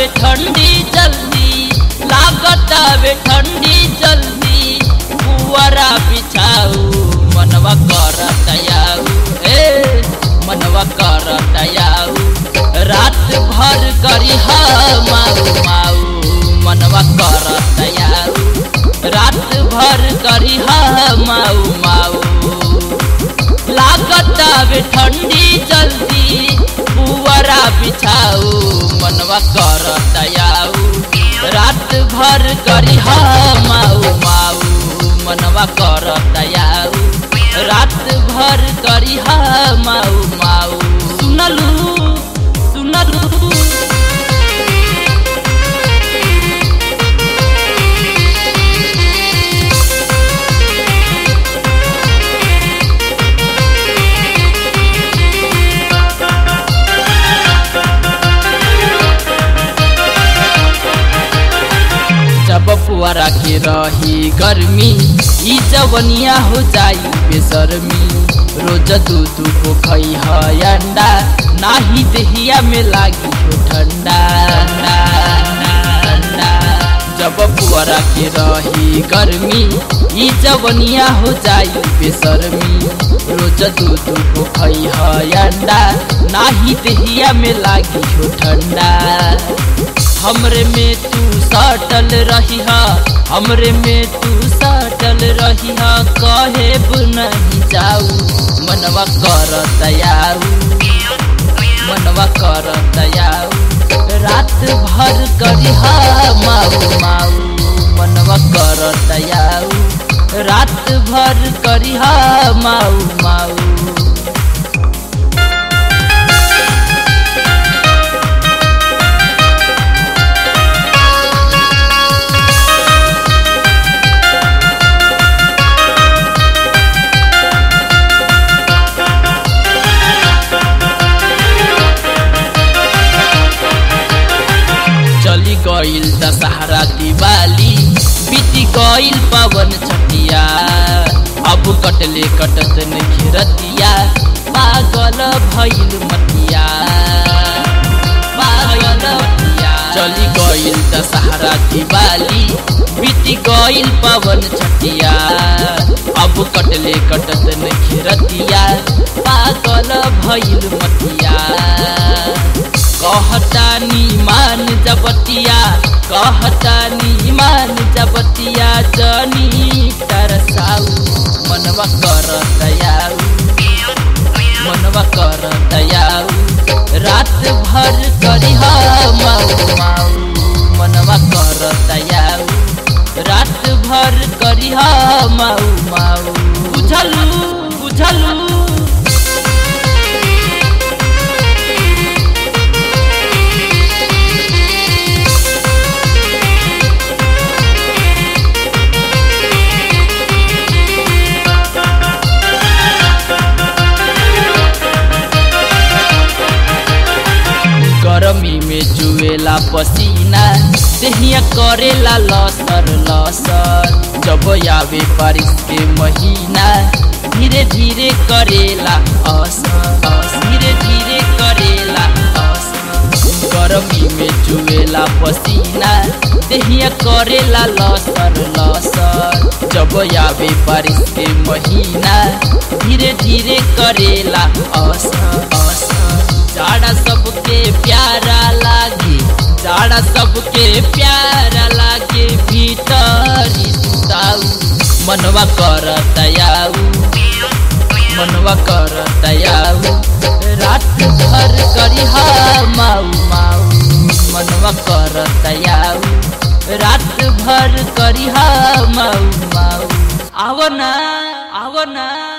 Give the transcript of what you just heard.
वे ठंडी जल्दी लागत वे ठंडी जल्दी पुअरा बिछाऊ मनवा कर तयाऊ ए मनवा कर तयाऊ रात भर करी हा माऊ माऊ मनवा कर तयाऊ रात भर करी हा माऊ माऊ लागत वे ठंडी जल्दी पुअरा बिछाऊ मनवा कर तयाऊ रात भर करी हा माऊ माऊ मनवा कर तयाऊ रात भर करी हा माऊ माऊ सुनलू सुनलू जब पुआरा के रही गर्मी ई जवनिया हो जाई बेसरमी रोज दूध को खई है अंडा नाही देहिया में लागी हो ठंडा ठंडा जब पुआरा के रही गर्मी ई जवनिया हो जाई बेसरमी रोज दूध को खई है अंडा नाही देहिया में लागी हो ठंडा हमरे में तू सटल रही हा हमरे में तू सटल रही हा कहे नहीं जाऊ मनवा कर दयाऊ मनवा कर दयाऊ रात भर करी हा माऊ माऊ मनवा कर दयाऊ रात भर करी हा माऊ माऊ चली गईल दशहरा दिवाली बीती गईल पवन छटिया अब कटले कटत घेरतिया पागल भइल मतिया पागल मतिया चली गईल दशहरा दिवाली बीती गईल पवन छटिया अब कटले कटत घेरतिया पागल भइल मतिया कहतानी मान जबतिया कहतानी मान जबतिया जनी तरसाऊ मनवा कर दयाऊ मनवा कर दयाऊ रात भर करी हा माऊ माऊ मनवा कर दयाऊ रात भर करी हा माऊ माऊ बुझलू बुझलू गरमी में जुएला पसीना देहिया करेला लसर लसर जब आवे बारिश के महीना धीरे धीरे करेला असर धीरे धीरे करेला असर गरमी में जुएला पसीना देहिया करेला लसर लसर जब आवे बारिश के महीना धीरे धीरे करेला असर असर जाड़ा सबके प्यारा लागे जाड़ा सबके प्यारा लागे भीतर सुताऊ मनवा कर दयाऊ मनवा कर दयाऊ रात भर करी हा माऊ माऊ मनवा कर दयाऊ रात भर करी हा माऊ माऊ आवो ना आवो ना